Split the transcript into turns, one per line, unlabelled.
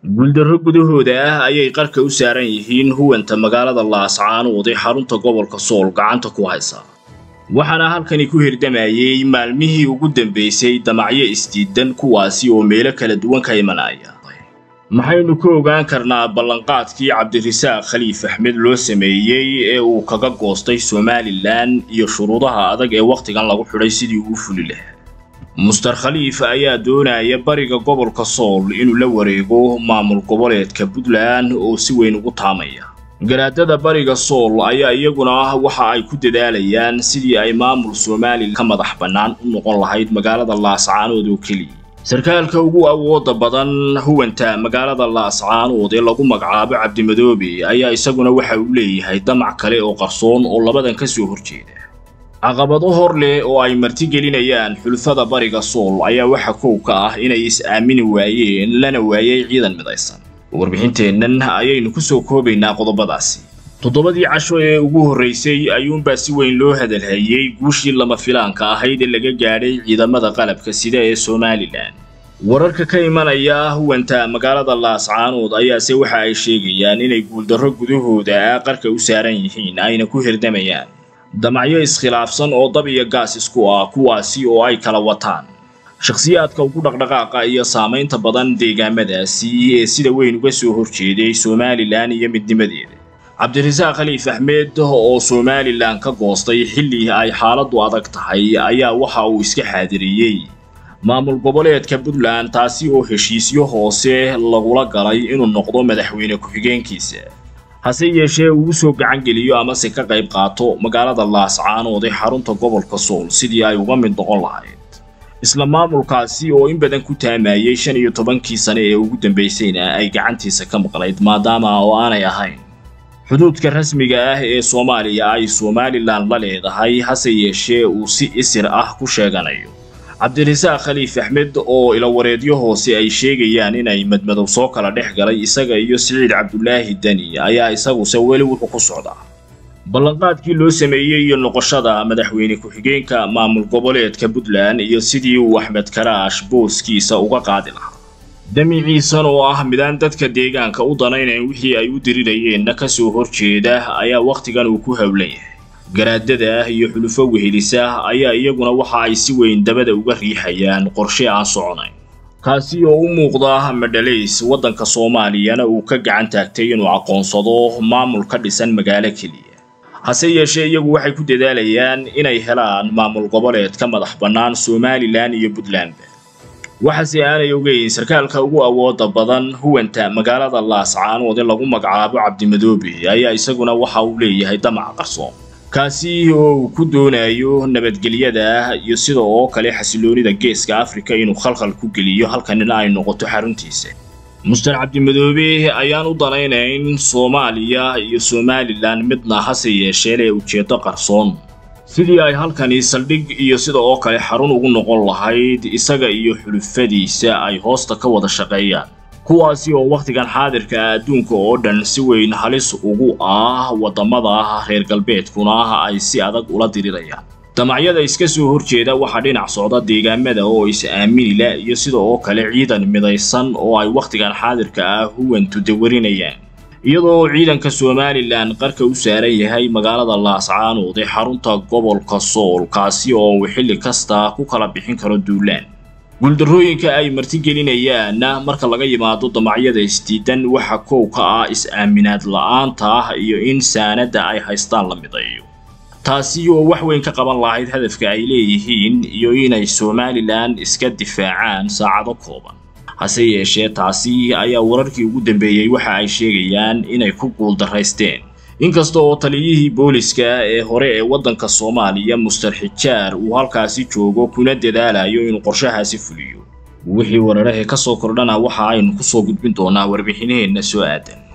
guuldarro gudahooda ah ayay qarka u saaran yihiin huwanta magaalada laascaanood ee xarunta gobolka sool gacanta ku haysa waxaana halkani ku hirdamayey maalmihii ugu dambaysay damacyo isdiidan kuwaasi oo meelo kala duwan ka imanaya maxaynu ka ogaan karnaa ballanqaadkii cabdirasaaq khaliif axmed loo sameeyey ee uu kaga goostay somalilan iyo shuruudaha adag ee wakhtigan lagu xidhay sidii uu fuli lahaa muster khaliif ayaa doonaya bariga gobolka sool inuu la wareego maamul goboleedka puntland oo si weyn ugu taamaya garaadada bariga sool ayaa iyaguna waxa ay ku dadaalayaan sidii ay maamul somalilan ka madax bannaan u noqon lahayd magaalada laascaanood oo keliya sarkaalka ugu awooda badan huwanta magaalada laascaanood ee lagu magacaabo cabdimadoobe ayaa isaguna waxa uu leeyahay damac kale oo qarsoon oo labadan ka soo horjeeda caqabado hor leh oo ay martigelinayaan xulfada bariga sool ayaa waxa kow ka ah inay is-aamini waayeen lana waayay ciidan midaysan warbixinteennan ayaynu ku soo koobaynaa qodobadaasi toddobadii casho ee ugu horraysay ayuunbaa si weyn loo hadalhayey guushii lama filaanka ahayd ee laga gaadhay ciidamada qalabka sida ee somalilan wararka ka imanaya huwanta magaalada laascaanood ayaase waxa ay sheegayaan inay guuldarro gudahooda qarka u saaran yihiin ayna ku hirdamayaan damacyo iskhilaafsan oo dab iyo gaas isku ah kuwaasi oo ay kala wataan shakhsiyaadka ugu dhaqdhaqaaqa iyo saamaynta badan deegaamadaasi ee sida weyn uga soo horjeeday somalilan iyo midnimadeeda cabdirasaaq khaliif axmed oo somalilan ka goostay xilli ay xaaladdu adag tahay ayaa waxa uu iska xaadiriyey maamul goboleedka puntland taasi oo heshiisyo hoose lagula galay inuu noqdo madaxweyne ku-xigeenkiisa hase yeeshee uu soo gacan geliyo amase ka qayb qaato magaalada laascaanood ee xarunta gobolka sool sidii ay uga mid noqon lahayd isla maamulkaasi oo in badan ku taamayey shan iyo tobankii sane ee ugu dambaysayna ay gacantiisa ka maqnayd maadaama oo aanay ahayn xuduudka rasmiga ah ee soomaaliya ay somalilan la leedahay hase yeeshee uu si isir ah ku sheeganayo cabdirasaaq khaliif axmed oo ilawareedyo hoose ay sheegayaan inay madmadow soo kala dhex galay isaga iyo siciid cabdulaahi deni ayaa isaguse weli wuxuu ku socdaa ballanqaadkii loo sameeyey iyo noqoshada madaxweyne ku-xigeenka maamul goboleedka puntland iyo sidii uu axmed karaash booskiisa uga qaadi lahaa damiciisan oo ah midaan dadka deegaanka u danaynayn wixii ay u dirirayeenna ka soo horjeeda ayaa wakhtigan uu ku howlan yahay garaadada iyo xulufo wehelisa ayaa iyaguna waxa ay si weyn dabada uga riixayaan qorshe aan soconayn kaasi oo u muuqda madhalays waddanka soomaaliyana uu ka gacan taagtay inuu aqoonsado maamul ka dhisan magaalo keliya hase yeeshee iyagu waxay ku dadaalayaan inay helaan maamul goboleed ka madax bannaan somalilan iyo puntlandba waxaase aanay ogeyn sarkaalka ugu awooda badan huwanta magaalada laascaanood ee lagu magacaabo cabdimadoobe ayaa isaguna waxa uu leeyahay damac qarsoon kaasi oo uu ku doonayo nabadgelyada iyo sida oo kale xasiloonida geeska afrika inuu khalkhal ku geliyo halkanina ay noqoto xaruntiisa muster cabdimadoobe ayaan u danaynayn soomaaliya iyo somalilan midna hase yeeshee lee ujeeddo qarsoon sidii ay halkani saldhig iyo sida oo kale xarun ugu noqon lahayd isaga iyo xulufadiisa ay hoosta ka wada shaqeeyaan kuwaasi oo wakhtigan xaadirka ah adduunka oo dhan si weyn halis ugu ah waddamada reer galbeedkuna ay si adag ula dirirayaan damacyada iska soo horjeeda waxaa dhinac socda deegaamada oo is-aaminila iyo sida oo kale ciidan midaysan oo ay wakhtigan xaadirka ah huwantu dawarinayaan iyadoo ciidanka somalilan qarka u saaran yahay magaalada laascaanood ee xarunta gobolka sool kaasi oo uu xilli kasta ku kala bixin karo duulaan guuldarrooyinka ay martigelinayaanna marka laga yimaado damacyada isdiidan waxa kow ka ah is-aaminaad la-aanta iyo in saanadda ay haystaan la midayo taasi oo wax weyn ka qaban lahayd hadafka ay leeyihiin iyo inay somalilan iska difaacaan saacado kooban hase yeeshee taasi ayaa wararkii ugu dambeeyey waxa ay sheegayaan inay ku guuldarraysteen inkasta oo taliyihii booliska ee hore ee waddanka soomaaliya muster xijaar uu halkaasi joogo kuna dadaalayo inuu qorshahaasi fuliyo wixii wararahee ka soo kordhana waxa aynu ku soo gudbin doonaa warbixinaheenna soo aadan